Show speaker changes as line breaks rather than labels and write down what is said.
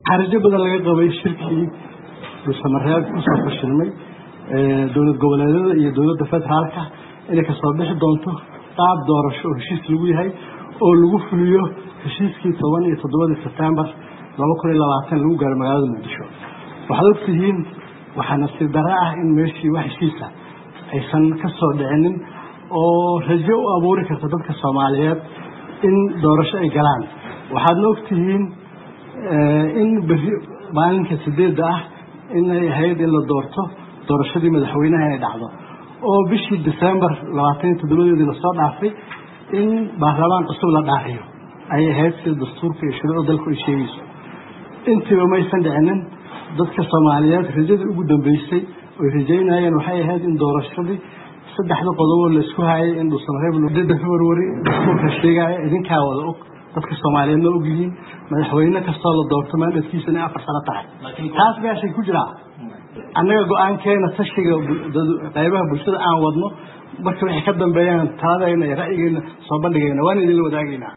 xarijo badan laga qabay shirkii dhuusamareeb kusoo fashilmay dowlad goboleedyada iyo dowladda federaalka inay kasoo bixi doonto qaab doorasho oo heshiis lagu yahay oo lagu fuliyo heshiiskii toban iyo toddobadii sebtembar laba kun iyo labaatan lagu gaaro magaalada muqdisho waxaad ogtihiin waxaa nasiib dare ah in meeshii wax heshiisa aysan ka soo dhicinin oo rajo u abuuri karta dadka soomaaliyeed in doorasho ay galaan waxaadna ogtihiin in beri maalinka sideedda ah inay ahayd in la doorto doorashadii madaxweynaha inay dhacdo oo bishii december labaatan iyo toddobadeedii lasoo dhaafay in baarlamaan cusub la dhaafiyo ayay ahayd sida dastuurka iyo shuruucda dalku ay sheegayso intiiba maysan dhicinin dadka soomaaliyeed rajadii ugu dambeysay oy rajaynayeen waxay ahayd in doorashadii saddexda qodoboo la isku hayay in dhuusamareebda february dastuurka sheegaya idinkaa wada og dadka soomaaliyeedna og yihiin madaxweyne kastoo la doorto maandadkiisa inay afar sano tahay taas meeshay ku jiraa annaga go-aankeena tashiga qaybaha bulshada aan wadno marka waxay ka dambeeyaan taladayna iyo ra'yigeena soo bandhigayna waan idinla wadaagaynaa